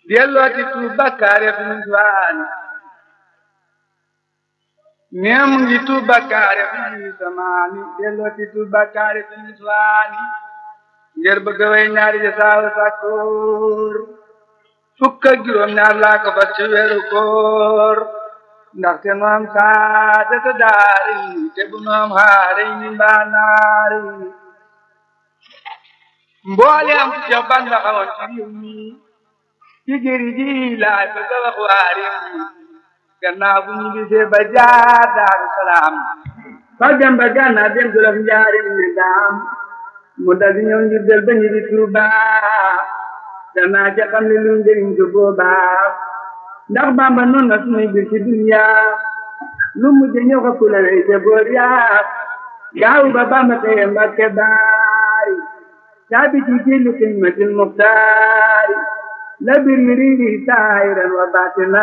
dellooti tuub bakkaar ya fi mu suwaani nee mu ngi tuub bakkaar ya fi mu samaani dellooti tuub bakkaar ya fi mu suwaani ngir bëgg way ñaari ja saawa sàkkoor fukk ak juróom ñaar laa ko fas ci weeru koor ndaxte nu am saate te daari te bu nu am xaare ni mbaa naari mboole am ci jox ban la xamoon ci réew mi ci jëri ji laay bëgg a wax waa réew mi gannaaw bu ñu gisee ba jaar daaru salaam fa dem ba gànnaaw dem jolof njaarim ne daam mu dal di ñëw ngir del ba ñu di Tuuba danaa ca xam ne lu njëriñ ko boobaa ndax Bamba noonu na sunuy bir ci dunya lu mujj ñëw ko kula lay te boor yaa gaaw ba Bamba teye Mbakke baari caabi ci jillu xidmatil muxtaari la bir mi riiri saayiran wa baatina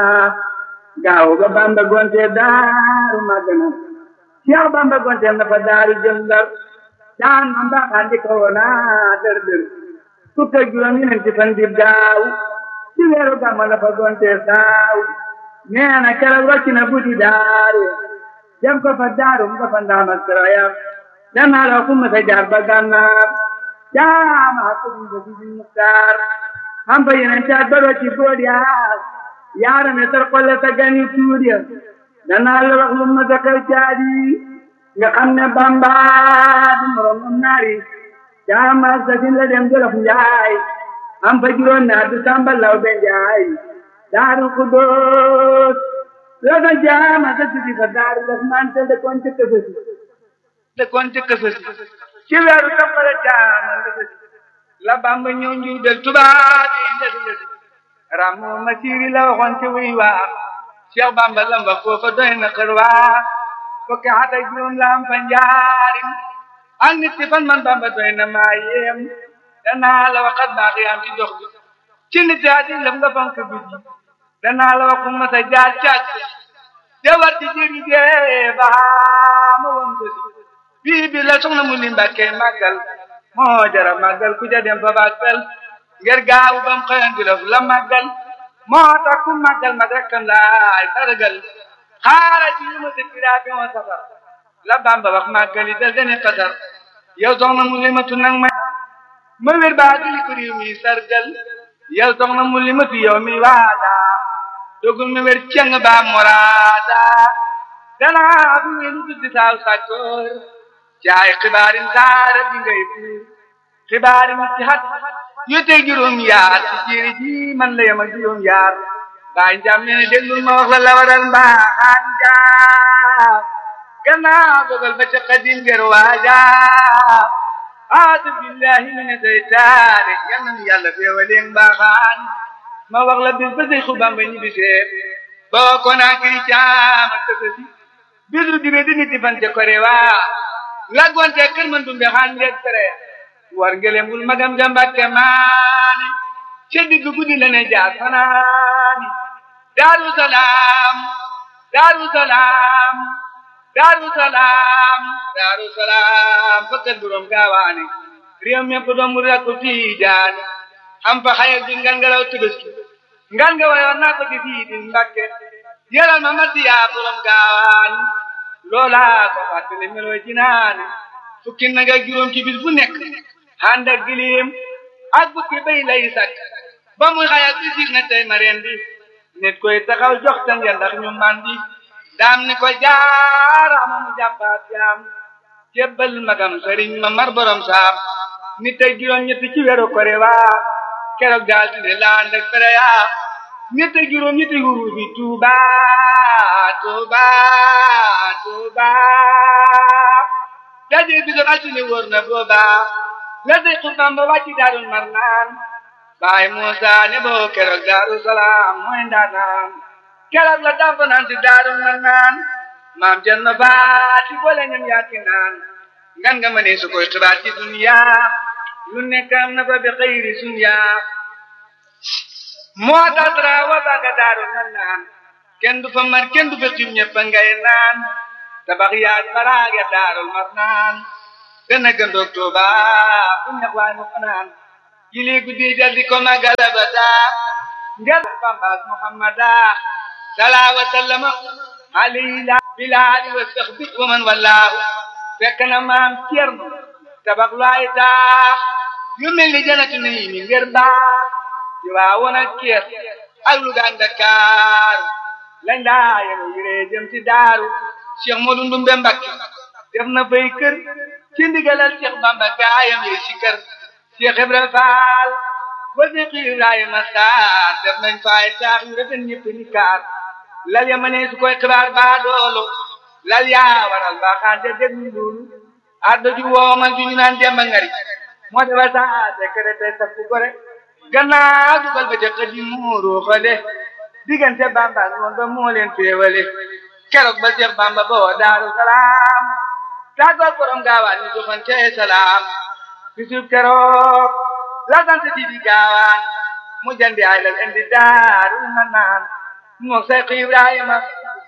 gaaw ba Bamba gonte daaru magana Cheikh Bamba gonte na fa daaru jëm Ndar daan ma mbaaxaan di ko woona dër dër fukk ak juróom ñeenti fan di daaw ci weeru gàmmu la fa gonte saaw nee na keroog wàcc na buddi daaru dem ko fa daaru mu ko fa ndaam ak sarayam danaa la ku ma sa jaar ba gànnaar jaama ko mu ko fi muktaar xam fa yeneen caat ba ci bood yaa yaara ne tar xolle sa gani tuur ya danaa la wax lu ma sa xew caadi nga xam ne Bamba du moroom naari jaama sa sin la dem jolof njaay am fa juróom naa du samba law be njaay daaru xudóos la fa jaama sa sidi fa daaru daf man te dëkkoon ca kësësi dëkkoon ca kësësi ci weeru toppale jaama lësësi la Bamba ñëw njuy del tubaab yi lësi lësi ramu ma siiri la waxoon ci wuy waa Cheikh Bamba lamba foofa doy na xër waa fukki at ak juróom la am fa njaarim ak nit ci fan man Bamba doy na maa yéem danaa la waxat baax yaam ci dox bi ci nit yaa di lëf nga fonk bi danaa la waxu ma sa jaar càkk te war ci jëri gee baa ma woon ko si bii bi la soxna mu li Mbàkke màggal moo jara màggal ku ja dem fa baag fel ngir gaawu bam xëyan di lëf la màggal moo tax ku màggal mag rekkam laay sargal xaara ci yu ma dëkkiraa bi moo safar la Bamba wax màggali dal dene xasar yow soxna mu limatu nag ma ma wér baa dili ko réew mi sargal yow soxna mu limatu yow mi waada dogul ma wér ceng baa moraada danaa fi wéru tuddi saaw sàkkoor caay xibaarin saara bi ngay buur xibaarin ci xat yu tey juróom yaar ci jéeri ji man la yem ak juróom yaar baay njaam nee na déglul ma wax la la waral mbaaxaan njaam gannaaw dogal ba ca xadim ger waaja aadu billahi mi ne seytaane yal na nu yàlla feewalee mbaaxaan ma wax la bis ba say xubam ba ñibbi seet boo ko naa kiri caam ak tësësi bisu dibe di nit fan ca kore waa laggoonte kër man dumbe xaan ngeeg tere war ngelem bul magam jambakke maani ca digg guddi la ne jaar fanaani daaru salaam daaru salaam daaru salaam daaru salaam fakkat buróom gaawaani réew mépp doom mu rakku tiijaani am fa xayal bi ngan nga law tëbëski ngan nga wayoon naa ko di fii di mbakke yalal ma masiyaa buróom gaawaani loolaa ko fàttali melooy jinaani fukki nag ak juróom ci bis bu nekk ànd ak gilim ak bukki bay lay sakk ba muy xayal bi sig na tey ma rendi nit koy taxaw jox ta ngeen ndax ñu mandi daam ni ko jaarama mu jàppaat jaam jébbal magam sëriñ ma mar borom saam nit ak juróom ñetti ci weeru kore waa keroog daal di laan ak fere yaa nit ak juróom ñetti huru bi tuuba tuuba tuuba daje bi doon altine wóor na booba la day xutbam ba wàcci daarul mar naan baay Muusa ne boo keroog daaru salaam mooy ndaanaan keroog la dafa naan si daaru mar naan maam jën na baati boole ñam yaati naan ngan nga ma ne su koy xibaar ci dunya lu nekk am na fa bi xëyri sunya moo tax wa baga daaru mar naan kenn du fa mar kenn du fa xiim ñëpp ngay naan tabax yaag baraag ya daarul mar naan dana gëndoog Tuuba fu ñax waay mu fanaan jili guddi dal di ko magal ba daa ngel bambaas muhammada salaa wa sallama alayhi la bilaali wa saxbi wa man wallaahu fekk na maam Cerno tabax lu ay taax yu mel ni janatu nii mi ngir baax ci waa woon ak Cees ak Luga ak Dakar lañ daa yenu yiree jëm ci daaru Cheikh Modou Ndumbe Mbakke def na fay kër ci ndigalal Cheikh Bamba gaayam yi ci kër Cheikh Ibra Fall ba Cheikh Ibrahima Sarr def nañ fay taax yu rafet ñëpp ni kaar lal ya ma ne su koy xibaar baa doolu lal yaa waral baaxaan te déglu loolu addo ju woomal ju ñu naan demba ngari moo defa saa secrétaire sa fu gore gannaaw dugal ba ca xëddi muuru xale diggante Bamba ak moom ba moo leen féewale keroog ba Cheikh Bamba ba woo Daaru Salaam tàggoog borom gaawaan ñu joxante salaam bisub keroog la sant di di gaawaan mu jandi ay lal indi daaru ma naan moo Seex Ibrahima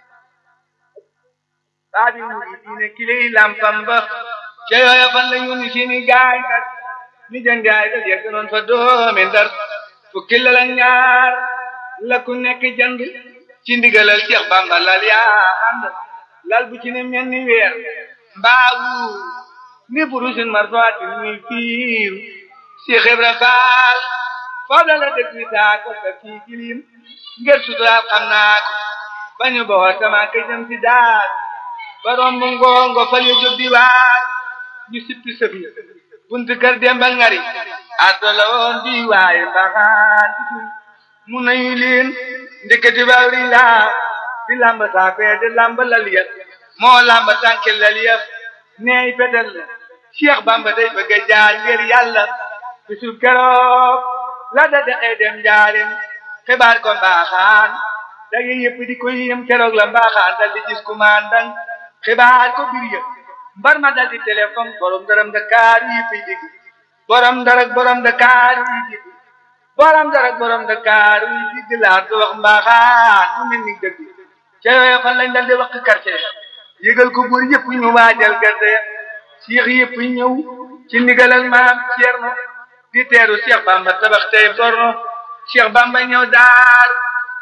baabi mu di diine kiley lampam ba ca yooya fan la yónni seeni gaay nag ni jandi ay lal yegg noon fa doomi Ndar fukki lal ak ñaar la ku nekk jand ci ndigalal Cheikh Bamba lal yaa ànd lal bu ci ne mel ni weer mbaawu ni burusin marfaati muy fiir Cheikh Ibra Faal foofu la la dëkk bi taa ko ka fii kilim ngir suturaal xam naa ko bañu boo sama ka jëm ci daal borom bu ngoongo fal ya jóg di waar ñu sippi sëf ya buntu kër Demba Ngari addo la woon di waaye mbaxaan mu nañu leen ndeketi bawri laa di lamba saafee di lamba lal ya moo lamba tànke lal ya neey fetel la Cheikh Bamba day bëgg a jaar ngir yàlla bisu keroog la da dexee dem njaarim xibaar ko mbaaxaan dage yëpp di ko yëm keroog la mbaaxaan dal di gis commandant xibaar ko bir yëpp mbar ma dal di téléphone borom daram Dakar yi fi dig borom darak borom Dakar yi dig borom darak borom Dakar yi dig laa do wax mbaaxaan mu mel ni dëgg ca yooyu fan lañ dal di wax quartier yëgal ko buur yëpp ñu waajal gerte Cheikh yëpp ñëw ci ndigalal maam Cerno di teeru Cheikh Bamba tabax tey borno Cheikh Bamba ñëw daar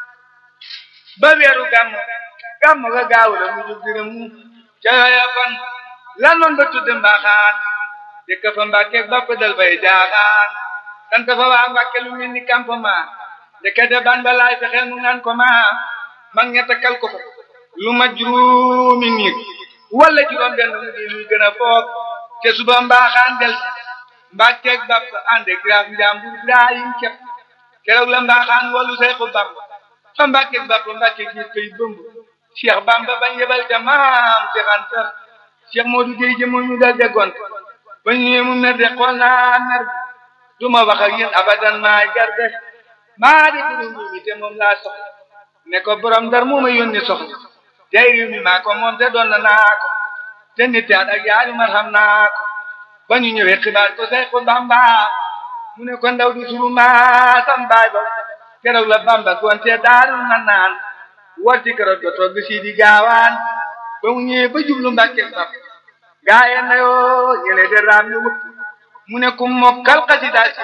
ba weeru gàmm gàmm ga gaaw la mu jub dina mu ca yooya kon lan noon ba tudd mbaaxaan dëkk fa Mbàkke bapp dal bay jaaxaan sant fa waa Mbàkke lu mel ni campement ndekete ban ba laay fexeel mu naan ko ma mag ña takkal ko fa lu ma juróomi nit wala juróom benn mu di luy gën a foog te suba mbaaxaan del mbàkkeeg bàpp ànd ak graaf njàmbur Ibrahim kepp keroog la mbaaxaan wolu Seexu Bamba fa mbàkkeeg bàpp mbàkkeeg ñu koy bëmb Cheikh Bamba bañ yebal ca maam Cheikh Anta Cheikh Modou Gueye jëmoo ñu dal déggoon ba ñëwee mu mer de xool naa mer du ma wax ak yéen abadan maa garde maa di duru mi te moom laa soxla ne ko borom dar moo ma yónni soxla tey réew mi maa ko moom te doon na naa ko te nit yaat ak yaari mar xam naa ko ba ñu ñëwee xibaar ko Seexu Bamba mu ne ko ndaw du suru maa sam baay ba keroog la Bamba gonte daarul na naan war ci keroog ga togg si di gaawaan ba mu ñëwee ba jublu Mbàkke sab gaaye na yoo ñële de raam ñu wut mu ne ku mokkal xasida si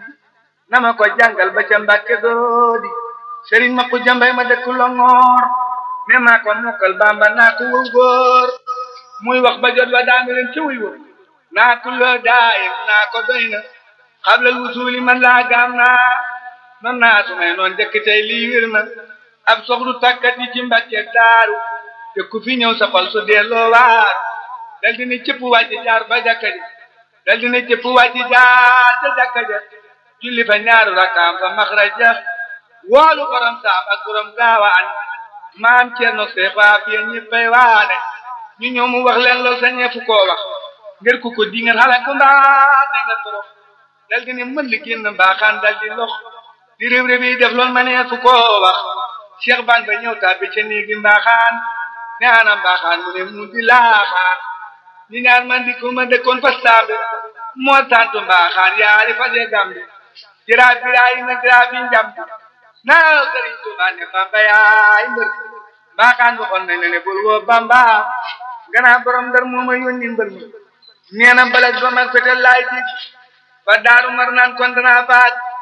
na ma ko jàngal ba ca Mbàkke doodi sëriñ ma ko jambay ma dëkk Longoor ne maa ko mokkal Bamba naa ko wëw góor muy wax ba jot wa daanu leen ci wuy wëw naa kulloo daayim naa ko doy na xablal wusuuli man laa gaam naa non naa su may noon jëkk tey lii wir na ab soxlu tàkkat yi ci Mbàkke daaru te ku fi ñëw sa xol su delloo waar dal dina cëpp wàcci jaar ba jàkka ja dal dina cëpp wàcci jaar ca jàkka ja julli fa ñaaru rakaam fa maxraja woolu borom saam ak borom gaawaan maam Cerno Seex waa fiye ñëppay waane ñu ñëw mu wax leen lool sa ñeefu koo wax ngir ku ko di ngeen xale ko mbaa te nga torox dal di ne mën li génn mbaaxaan dal di lox di réew réew yi def lool ma nee fu koo wax Cheikh ban ba ñëw tàbbi ca néegi mbaaxaan ne ana mbaaxaan mu ne mu di laaxaan ñi ñaar man di ko ma dëkkoon fa saabe moo tantu mbaaxaan yaari fa dee gambi jiraaf biraay na jiraaf yi njambi naa sëriñ Tuubaa ne Bamba yaay mbër mbaaxaan waxoon nañ ne bul woo Bamba gannaaw borom ndar moo ma yónni mbër mi nee na balak ba mag fetel laay dig ba daaru mar naan kon danaa faat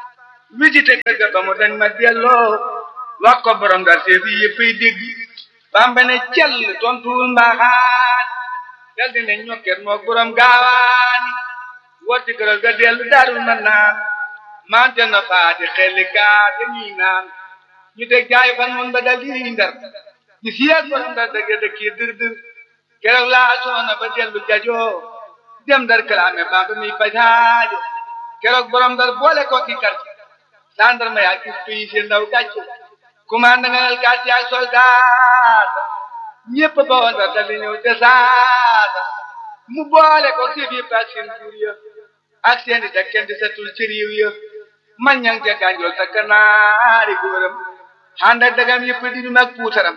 visité kër ga ba mu dañ ma delloo wax ko borom dar see fi yëppay dégg bamba ne cell tontuwul mbaaxaan dal di ne ñokket moog borom gaawaani wotti këral ga dellu daarul ma naan mante na faati xelli gaa dañuy naan ñu teg jaay fan mun ba dal di ndar ñu siyeet borom dar dëgg dëkki dër dër keroog laa soona ba dellu jajoo dem dar kalaame bamba mi fajaajo keroog borom dar boole ko ki kar gendarme yaa gis tuyi seen ndaw gàcce commande nga nel gàcce ak soldat ñëpp ba woon dar dal di ñëw desaata mu boole ko si fi ak seen jur ya ak seen i dekken di setul ci réew ya man ñang ca gànjool sa kanaari góoram ànd ak dagam yëpp di ñu mag puutaram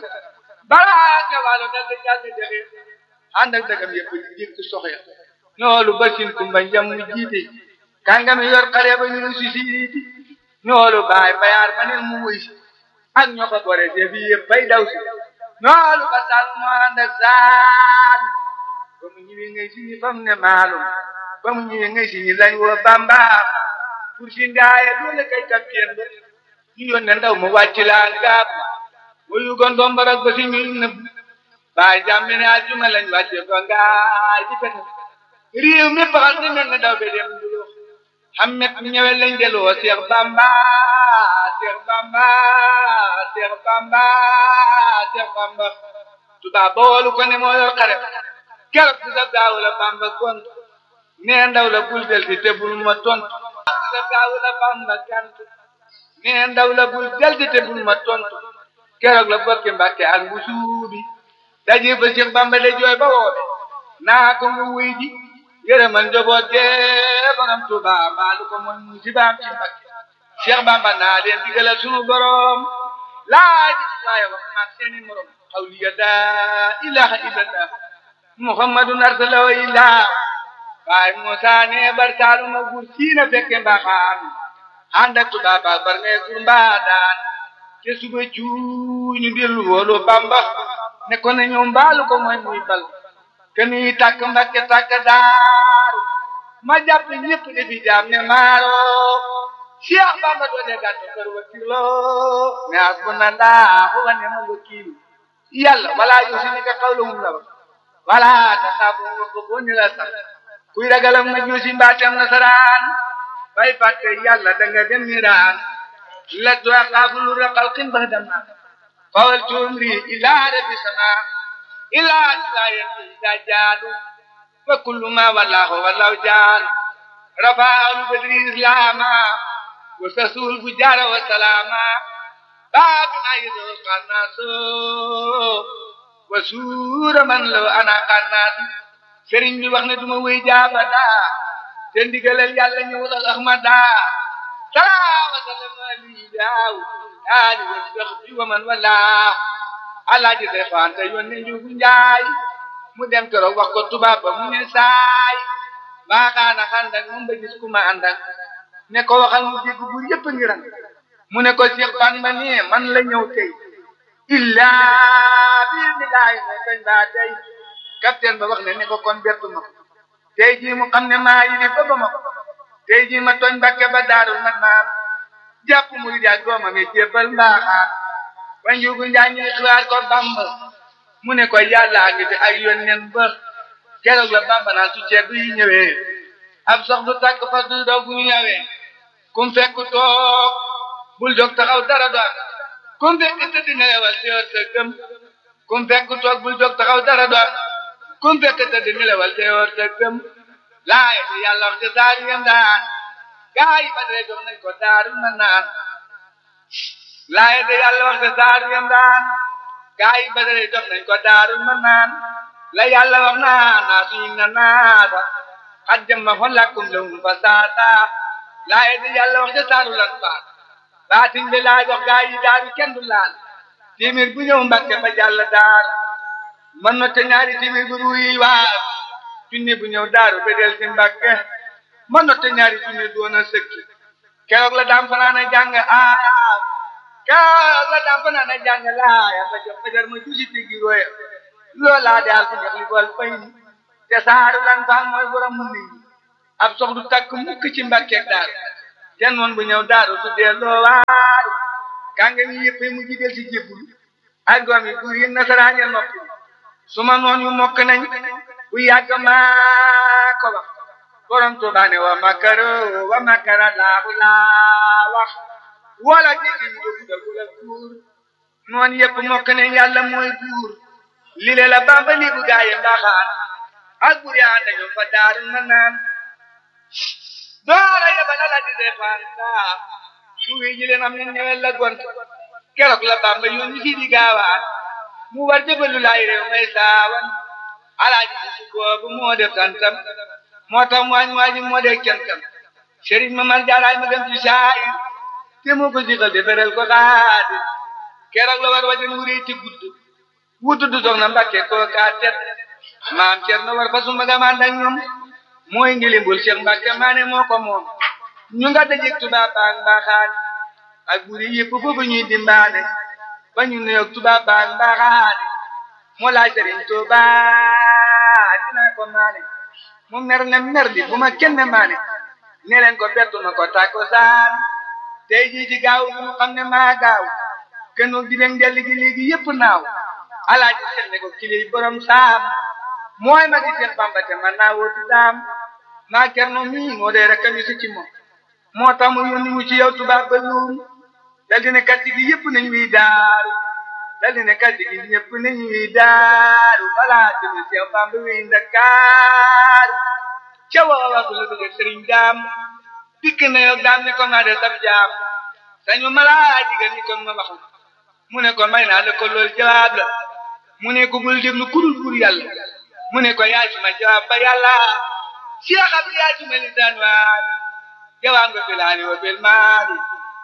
balaa nga waalo dal di jàll jaxe ànd ak dagam yëpp di jikk soxya ñoolu basin kumba njam mu jiite kàngami yor xare ba ñu si siiti ñoolu baay bayaar ma ne mu wuy si ak ñoo ko bore see fi yëpp bay daw si ñoolu ba sal mu ànd ak saal ba mu ñëwee ngay si ñi fam ne maalum ba mu ñëwee ngay si ñi lañ woo bamba pour si ndaaye doole kay kapteen ba ñu yónne ndaw mu wàcc laa gaab mu yugoon dombarak ba si ñuy nëbb baay jàmm ne aljuma lañ wàcce ba ngaay di pete réew mi paxal di mel ne daw be dem du xammet ñëwe lañ deloo Seex Bamba Seex Bamba Seex Bamba Seex Bamba tubaab ba woolu ko ne moo yor xare keroog bi sa gaaw la Bamba kont nee ndaw la bul del si te bul ma tontu sa gaaw la Bamba kant nee ndaw la bul del si te bul ma tontu keroog la bokki Mbàkke ak bu suubi daje ba Seex Bamba de jooy ba woobe naa ko mu wuy ji yërëmal njaboot gee borom Tuuba baalu ko mooy musibaam ci Mbàkke Cheikh Bamba naa leen digalal sunu borom laaj waaye wax maag seeni morom xawliya laa ilaha illallah muhammadun arsalahu illah waaye Musa ne bar saaluma gur siina fekke mbaxaan ànd ak Tuuba ba bar ne gur mbaadaan te suba cuuñu dellu woolu Bamba ne ko ne ñoom baalu ko mooy muy bal keni takk mbakke takk daaru ma jàpp ñëpp defi jaam ne maaro Cheikh Bamba doone gàttu kër wakilo ne hasbunallahu wa ni'mal wakil yàlla wala yusinika qawluhum la wax wala taxaabu ko boni la sax kuy ragalam na juusi mbaatam nasaraan bay fàtte yàlla da nga dem niraan la doa xaafulu raqal qin bahdama fawal tumri ila rabbi sama ila sayen ida jaadu wa kullu ma wallahu wallahu jaadu rafa'al badri islama wa sasul fujara wa salama babu ma yidu qannaso wa suura man law ana qannas sëriñ bi wax ne duma wéy jaabada te ndigalal yàlla ñëwul ak ahmada salaa wa sallam ali daaw ali wa sahbi wa man wala alaaji day faante yónni njugu njaay mu dem keroog wax ko tubaab ba mu ne saay baaxaana xandak moom ba gis ku ma àndak ne ko waxal mu dégg bu yëpp ngi ran mu ne ko Cheikh Bamba ne man la ñëw tey illaa bi ni laay ne kañ baa tey capitaine ba wax ne ne ko kon bettu ma tey jii mu xam ne maa yi ni ba ba ma ko tey jii ma tooñ Mbàkke ba daarul man naan jàpp mu di jaag doomam yi jébbal mbaaxaan ba njugu njaay ñuy xibaar ko Bamba mu ne ko yàllaa ngi fi ay yónneen ba keroog la Bamba naan su ceeb yi ñëwee ab sox du tàkk fa du doog bu ñëwee kum fekk toog bul jóg taxaw dara do kum fekk tëdd nelewal teewal sa gëm kum fekk toog bul jóg taxaw dara do kum fekk tëdd nelewal teewal sa gëm laay bi yàlla wax ci saar yem daan gaa yi ba dee jox nañ ko daaru na naan laay de yàlla wax ci saar yem daan gaa yi ba dee jox nañ ko daaru na naan la yàlla wax naa naa suñu na naata xat jëmma xon lakkum lawum fa saata laay de yàlla wax ci saaru lan baat baatin bi laay wax gaa yi daaru kenn du laal timir bu ñëw mbàkke ba jàll daaru man na te ñaari timir bu ruuyi waar junni bu ñëw daaru ba del si mbàkke man na te ñaari junni doon a sëkki keroog la daam fanaan a jàng aaya keroog la daam fanaan a jàng laaya ba jox fajar ma jusi tigi roya loolaa daal fi jox li bool fay te saaru lan faal mooy borom mu nit ab sox du takk mukk ci mbàkkeeg daaru te noon bu ñëw daaru su delloo waaru kàngam yi yëpp mu jidel si jébbul ak doom yi buur yi nasaraan ya noppi suma noon yu mokk nañ bu yàgg maa ko wax borom Tuubaa ne wa makaro wa makara laahu laa wax wala jéggi ñu dugg da gula buur noon yëpp mokk nañ yàlla mooy buur lile la Bamba li bu gaaye mbaaxaan ak buur yaa dañu fa daaru na naan doora yebal ala di defaan saa su wi ji leen am ne ñëwel la gont keroog la Bamba yónni si di gaawaan mu war jëbalu laay réew may saawan alaaji si boobu moo def santam moo tax waañ waaji moo def cantam sëriñ ma man jaaraay ma dem ci saayir te moo ko siqal deferel ko xaadi keroog la war wajan wuree ti gudd wutu du soxna Mbàkke koo kaa tet maam Cerno war fa sumba ga maan dañ ñoom mooy ngilimbul Cheikh Mbàkke maane moo ko moom ñu nga dajeg tubaab baag mbaaxaan ak buri yëpp foofu ñuy dimbaane ba ñu nuyoog tubaab baag mbaaxaan moo laaj Sëriñ Tuuba dinaa ko maane mu mer ne mer di bu ma kenn maane ne leen ko bettu ma ko tàkko saan tey jii ci gaaw bi mu xam ne maa gaaw kenn di leen delli gi léegi yëpp naaw alaaji seet ne ko kili borom saam mooy ma di seen Bamba te man naa wóotu daam maa kerno mii moo dee rek ñu si ci moom moo tax mu yónni mu ci yow tubaab ba luum dal di ne kàddu gi yëpp nañ wiy daaru dal di ne kàddu gi ñëpp nañ wiy daaru balaa jëme si yow Bamba wiy Ndakaaru ca waa waxu la bëgg sëriñ daam dikk na yow daam ni ko maa de sab jaam sañu malaa digal ni kon ma wax mu ne ko may naa la ko loolu jawaab la mu ne ko bul déglu kurul bur yàlla mu ne ko yaay suma jawaab ba yàlla Cheikh Abdou yaay suma lisaan waali jawaab nga bilaali wa bil maali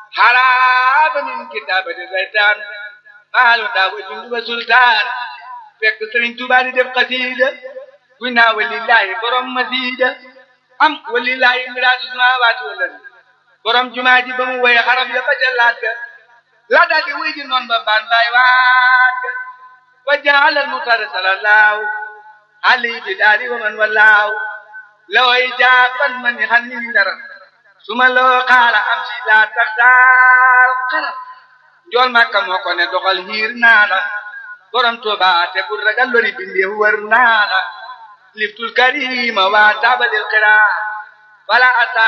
haraaba min kitaabati saytaan maalu daa wa jundu ba sultaan fekk Sëriñ Tuubaa di def xasiida kuy naa walillaahi borom masiida am walillaahi miraatu samaawaati wal ardi borom jumaa ji ba mu woye xarab ya ba ca laat ga la daal di wuy ji noon ba baan baay waat ga wa jaalal mutara salallaahu alayhi bi daali wa man wallaahu loo ijaaban man ni xan ni dara suma loo xaala am si laa tax daal xalam njool makka moo ko ne doxal hiir naa la borom Tuuba te bul ragal lori bindeef wër naa la liftul karima waa taabalil xiraa wala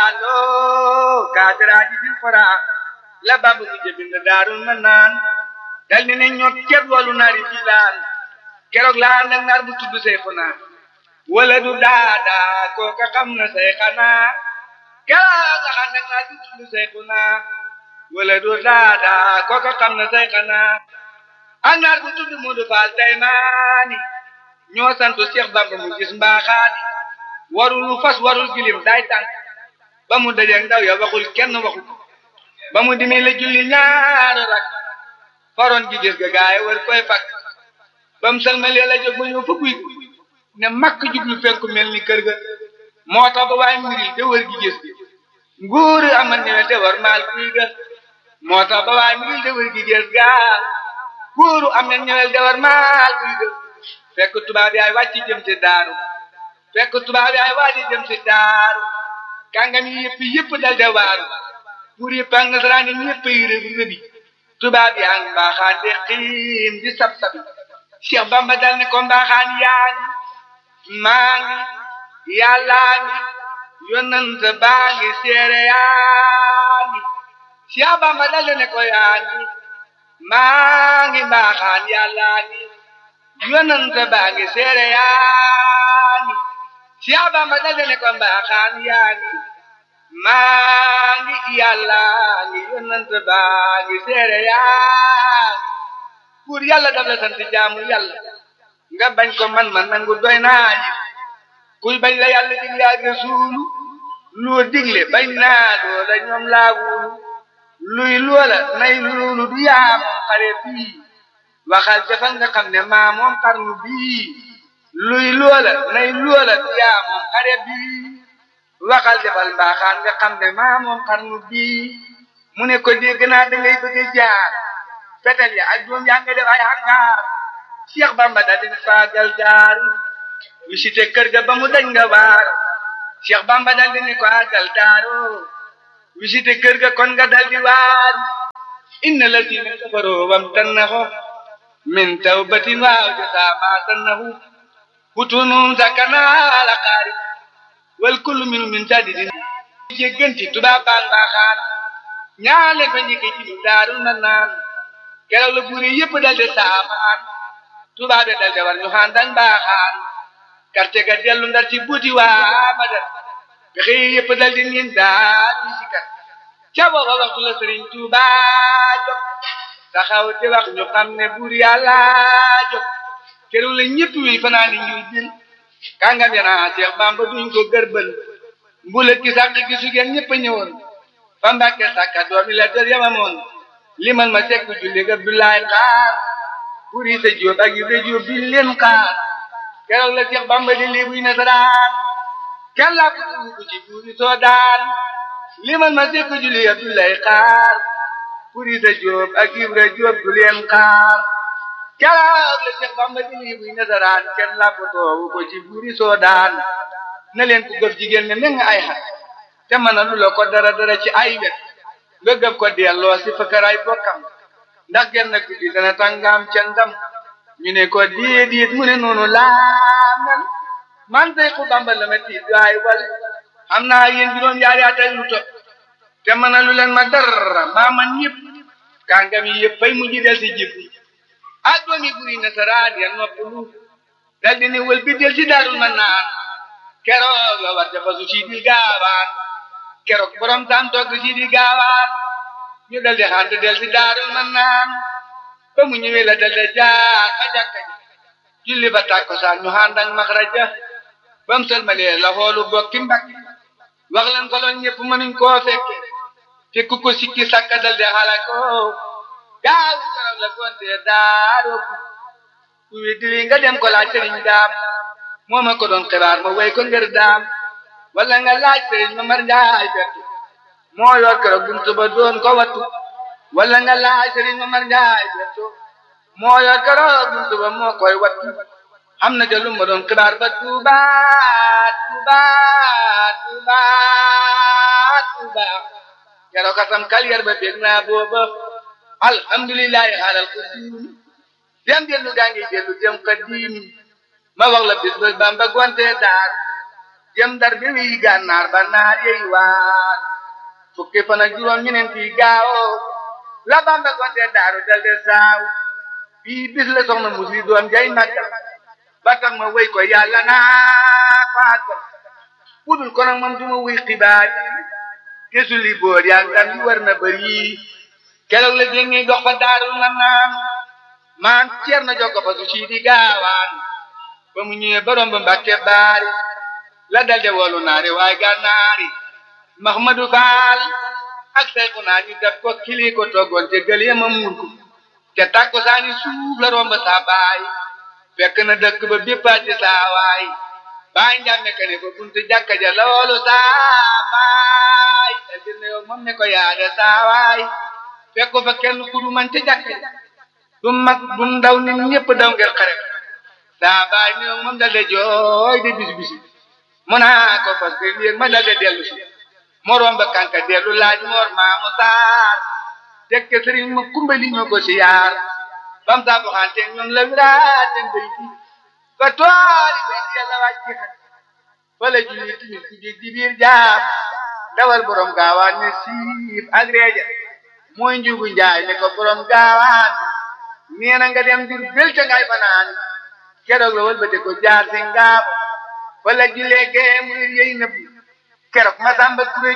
asaaloo kaatiraaji fil xoraa la bambu mu jëbind daarul ma naan dal ni ne ñoo ceeb walu naari filaan keroog laa nag naar bu tudd say xunaa wala du daadaa kooka xam na say xanaa keroog la xam nag naar bu tudd say xunaa wala du daadaa kooka xam na say xanaa ak naar bu tudd Moodu Faal Daymaani ñoo sant Cheikh Bamba mu gis mbaaxaani warul fas warul gilim day tànk ba mu dajeeg ndaw ya waxul kenn waxu ba mu dimi la julli ñaari rak faroon gi gis ga gaay war koy fak ba mu salmalee la jóg ba ñëw fa guy ne makk jublu fenku mel ni kër ga moo tax ba waaye mbiri te wër gi gis gi nguur amal ñëwe te war maal guy ga moo tax ba waaye mbiri te wër gi gis ga nguuru am na ñëwel te war maal guy ga fekk tubaab yaay wàcc jëm ci daaru fekk tubaab yaay wàcc jëm ci daaru kàngam yi yëpp yëpp dal de waaru pour yëpp ak nasaraan yi ñëpp yi rëbi rëbi tubaab yaa ngi mbaaxaan de xiim di sab sabi Cheikh Bamba dal ne ko mbaaxaan yaa ngi maa ngi yàllaa ngi yonent baa ngi seere yaa ngi Cheikh Bamba dal ne ko yaa ngi maa ngi mbaaxaan yàllaa ngi yonent baa ngi seere yaa ngi Cheikh Bamba dal ne ko mbaaxaan yaa ngi maa ngi yàlla ngi yonent baa ngi seere yaa pour yàlla daf la sant jaamu yàlla nga bañ ko man man nangu doy naa yi kuy bañ la yàlla digle ak rasuulu loo digle bañ naa loola ñoom laa wulu luy loola nay loolu du yaa moom xare bii waxal jafa nga xam ne maa moom xarnu bii luy loola nay loola du yaa moom xare bii waxal defal mbaaxaan nga xam ne maa moom xarnu bii mu ne ko dégg naa da ngay bëgg a jaar fetel ya ak doom yaa nga def ay hangaar Cheikh Bamba da di faagal daaru visité kër ga ba mu dañ nga waar Cheikh Bamba dal di ne ko àggal daaru visité kër ga kon nga daldi waar inna lazina kafaroo wam tannahu min tawbatin waaw jasa ma tannahu butunum sakana ala qaari wal kullu minu min sadidin jégganti tubaab baan baaxaan ñaale fa njëkke ci lu daarul man naan keroog la buuri yëpp daldi saafaan tubaab de daldi war ñu xaan dañ baaxaan karte ga dellu ndar ci buuti waa badar pexe yëpp daldi niin daal ñu si kat ca booba waxtu la sëriñ Tuuba jóg taxaw di wax ñu xam ne buur yàlla jóg keroog la ñëpp wi fanaani ñuy jël kàngam yana Seex Bamba duñ ko gërbël mbula ki sàq gi su ngeen ñëpp a ñëwoon fa Mbàkke sàkka doomi la dër yamamoon limal ma sekk julli ga Abdoulaye xaar pour yi sa jóob ak yu sa jóob bi leen xaar keroog la Seex Bamba di lii buy nasaraan kenn laa ko tudd ko ci buuri soo daan limal ma sekk julli Abdoulaye xaar pour yi sa jóob ak yu sa jóob du leen xaar keroog la Seex Bamba di lii buy nasaraan kenn laa ko toowu ko ci buuri soo daan na leen ku gëf jigéen ne meng ay xat te mën a lu la ko dara dara ci ay wet nga gëf ko delloo si fakaraay bokkam ndax genn guddi dana tàngaam ca ndam ñu ne ko déedéet mu ne noonu laa mel man tey ku Bamba la ma tiit waay wal xam naa yéen juróom yaari at ak lu topp te mën a lu leen ma dara maa man ñëpp kàngam yi yëpp fay mujj del si jib ak doomi buri nasaraan ya noppalu dal di ne wël bi del si daarul ma naan keroog la war dafa su siidi gaawaan keroog borom tam togg siidi gaawaan ñu dal di xant del si daarul man naan ba mu ñëwee la dal di jaar a jàkka ji julli ba tàkkusaan ñu xàndak maxraja ba mu sëlmalee la xoolu bokki mbakki wax leen ko loon ñëpp mënuñ koo fekke te ku ko sikki sakka dal di xalako gaaw keroog la gonte daaroo ku weddi li nga dem ko laaj sëriñ daam moo ma ko doon xibaar ma way ko ngir daam wala nga laaj sëriñ ma mar njaay fettu moo yor keroog buntu ba doon ko wattu wala nga laaj sëriñ ma mar njaay fettu moo yor keroog buntu ba moo koy wattu am na jalum ma doon xibaar ba tuuba tuuba tuuba tuuba keroog kasam kaliyar ba bég naa booba alhamdulillahi xaalal ko diim dem dellu gaa ngi dellu dem kadim ma wax la bis ba Bamba gonte daar jëm dar bi wi gànnaar ba naar yey waar fukki fan ak juróom ñeneenti gaawo la Bamba gonte daaru dal de saaw bii bis la soxna musi doom jay màggal ba tax ma wéy ko yàlla naa faagal budul ko nag moom du ma wuy xibaar yi te suli boor yaa ngan yu war na bëri keroog la déngi dox fa daarul na naan maan ceer na jokko fa su sii di gaawaan ba mu ñëwee borom ba mbàkke baari la dalde wolu naari waaye gànnaari Mahmadou Fall ak sayku naa ñu def ko kili ko toggoon te gël yema muur ko te tàkko saani suuf la romb saa baay fekk na dëkk ba béppaati saa waay baay njàmme ka ne ko buntu jàkka ja loolu saa baay te dina yow moom ne ko yaade saa waay fekk ko fa kenn ku du man te jàkka ja du mag du ndaw nit ñëpp daw ngir xare saa baay ni moom dal de jooy de bis bisi mu naa ko parce que lii ma dal de dellu si moroom ba kanka dellu laaj moor maamu saar tekke sëriñ ma kumbali ñoo ko si yaar bam saa boxante ñoom la wiraate mbay bi ba toori bay di yàlla wàcc xat fa la julli timis ku jég di biir jaar dawal borom gaawaan ne siif ak reeja mooy njugu njaay ne ko borom gaawaan nee na nga dem dir bel ca ngay fanaan keroog la wëlbate ko jaar si ngaabo wala julee gee muy yey nëbbu keroog Masamba Touré